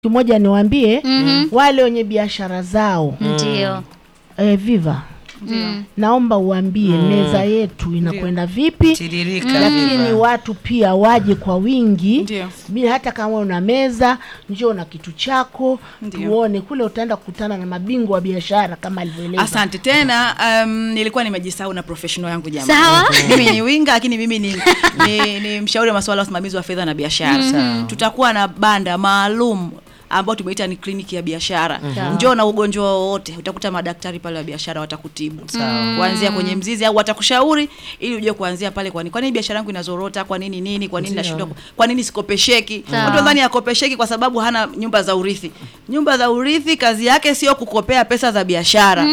kimoja niwaambie Mhm. wale wenye biashara zao Ndio. eh, Viva Mm. naomba uambie meza yetu inakwenda vipi tiririka lakini Viva. watu pia waje kwa wingi Ndio. bila hata kama una meza njoo na kitu chako Ndio. tuone kule utaenda kukutana na mabingwa wa biashara kama alivyoeleza asante tena um, nilikuwa nimejisahau na professional yangu jamani Sawa. mimi ni winga lakini mimi ni, ni, ni mshauri wa masuala ya usimamizi wa fedha na biashara Sawa. tutakuwa na banda maalum ambao tumeita ni kliniki ya biashara njoo na ugonjwa wowote utakuta madaktari pale wa biashara watakutibu Sawa. kuanzia kwenye mzizi au watakushauri ili ujue kuanzia pale kwani kwa nini biashara yangu inazorota kwa nini nini kwa nini nashindwa kwa nini sikopesheki Sawa. watu nadhani akopesheki kwa sababu hana nyumba za urithi nyumba za urithi kazi yake sio kukopea pesa za biashara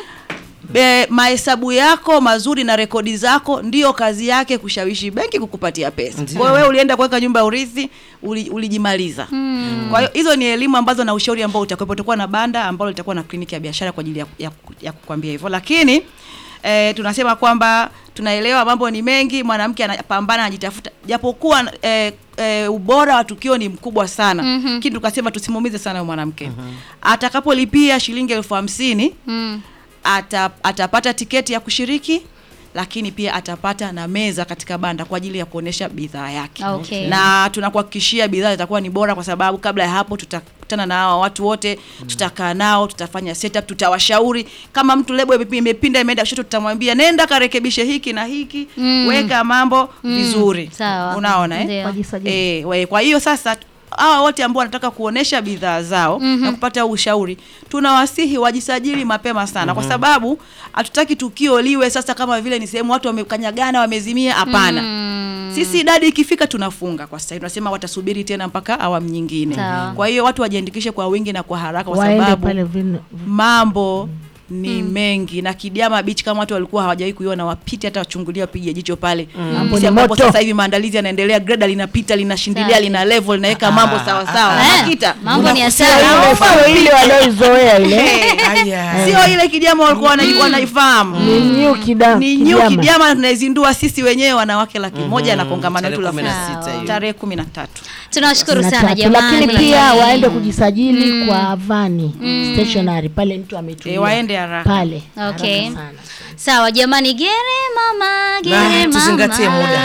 Be, mahesabu yako mazuri na rekodi zako ndio kazi yake kushawishi benki kukupatia pesa. Ndio. Kwa hiyo wewe ulienda kuweka nyumba ya urithi uli, ulijimaliza. Kwa hiyo hizo ni elimu ambazo na ushauri ambao utakuwepo. Tutakuwa na banda ambalo litakuwa na kliniki ya biashara kwa ajili ya, ya, ya kukwambia hivyo, lakini eh, tunasema kwamba tunaelewa mambo ni mengi, mwanamke anapambana anajitafuta, japokuwa eh, eh, ubora wa tukio ni mkubwa sana Mhm. lakini tukasema tusimuumize sana huyo mwanamke atakapolipia shilingi elfu hamsini Mm. ata, atapata tiketi ya kushiriki lakini pia atapata na meza katika banda kwa ajili ya kuonesha bidhaa yake Okay. na tunakuhakikishia bidhaa zitakuwa ni bora kwa sababu kabla ya hapo tutakutana na hawa watu wote tutakaa nao tutafanya setup tutawashauri kama mtu lebo imepi- imepinda imeenda kushoto tutamwambia nenda karekebishe hiki na hiki Mm. weka mambo vizuri Sawa. unaona eh? Ndio. wajisajili E, we, kwa hiyo sasa hawa wote ambao wanataka kuonesha bidhaa zao na kupata ushauri tunawasihi wajisajili mapema sana kwa sababu hatutaki tukio liwe sasa kama vile ni sehemu watu wamekanyagana wamezimia hapana Mm. sisi idadi ikifika tunafunga kwa sasa hivi. tunasema watasubiri tena mpaka awamu nyingine Sawa. kwa hiyo watu wajiandikishe kwa wingi na kwa haraka kwa waende sababu pale vin- mambo ni mengi na Kidiama Beach kama watu walikuwa hawajawahi kuiona wapite hata wachungulia wapige jicho pale Mambo Jinsi ni ambapo moto. sasa hivi maandalizi yanaendelea greda linapita linashindilia Safi. lina level linaweka mambo sawa sawa Eh, Makita mambo ni ya Sio sawa. ile- sio ile walioizoea ile Eh, Aya. sio ile Kidiama walikuwa wanai- wanaifahamu ni new kida ni new Kidiama. Kidiama na tunaizindua sisi wenyewe wanawake laki moja na kongamano Tarehe letu la kumi na furaha. sita hiyo. tarehe kumi na tatu Tunawashukuru na sana tatu. jamani. lakini pia waende kujisajili kwa vani stationary pale mtu ametulia Eh, waende haraka. pale Okay. Haraka sana. Sawa jamani, gere mama, gere mama. tuzingatie muda.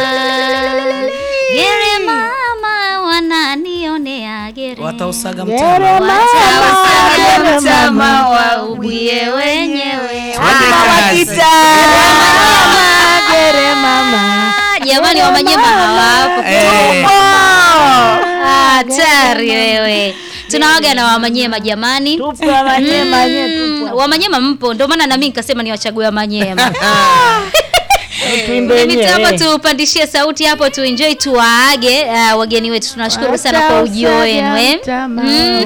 Gere mama wananionea gere. watausaga Gere mtama mama, Watawasaga gere mtama mama. waubie wenyewe. Twende kazi. Mama, gere mama Ah, Jamani wa Manyema hawapo. Eh. Hatari wewe. Tunawaga na Wamanyema jamani. tupo Wamanyema nye Mm, tupo Wamanyema mpo, ndio maana na mimi nikasema niwachague Wamanyema. tuimbe Ni mitambo wenyewe tupandishie sauti hapo tuenjoy tuwaage uh, wageni wetu tunashukuru sana kwa ujio wenu eh. Watasaga mtama. Mm.